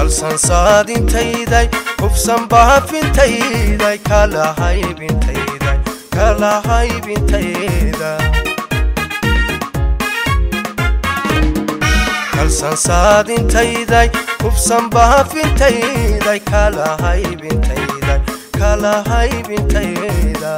kalsan saadintayday hubsan baafintayday kala haybintayday kala haybintayda kalsan saadintayday hubsan baafintayday kala haybintayday kala haybintayda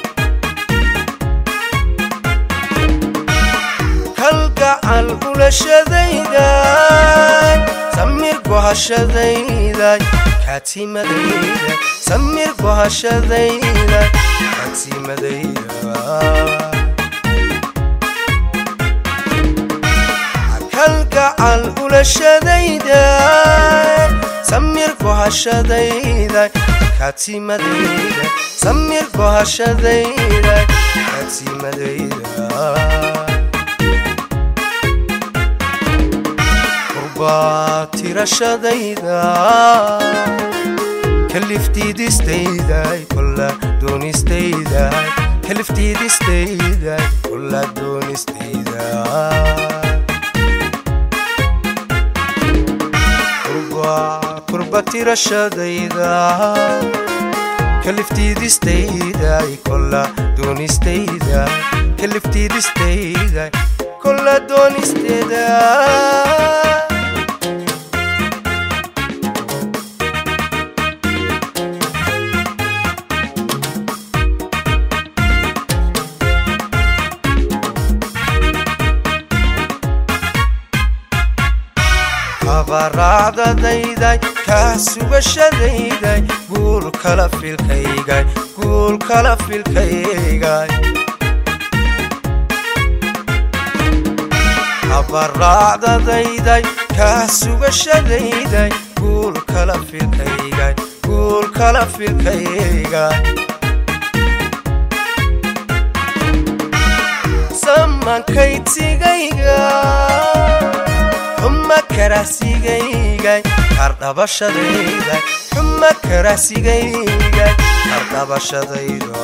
kalgacal ulashadayday samir gohashadayday kaatimadayda samir gohashadayday kaatimadayda kalgacal ulashadayday samir gohashadayday kaatimadayda samir gohashadayday kaatimadayda tirashadayda kaliftiidistayday kolla doonistayday kaliftiidistayday kolla doonistayda kurba tirashadayda kaliftiidistayday kolla doonistayday kaliftiidistayday kolla doonistayda habaracdadayday kaa sugashadayday guul kala filkaygay guul kala filkaygay habaracdadayday kaa sugashadayday guul kala filkaygay guul kala filkaygay samankaytigayga xuma karahsigaygay kardhabashadayday xuma karahsigaygay kardhabashadayda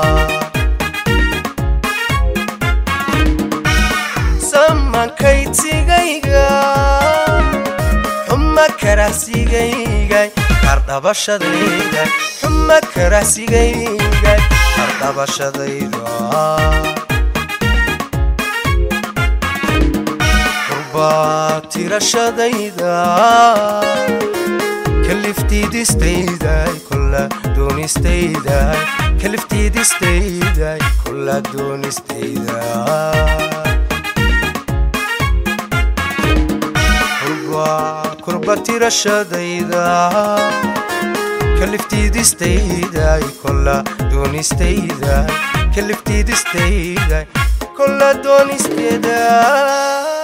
samankaytigayga xuma karahsigaygay kardhabashadayday xuma karahsigaygay kardhabashadayda tirashadayda kaliftiidistayday kolla doonistayday kaliftiidistayday kolla doonistayda kurba tirashadayda kaliftiidistayday kolla doonistayday kaliftiidistayday kolla doonistayda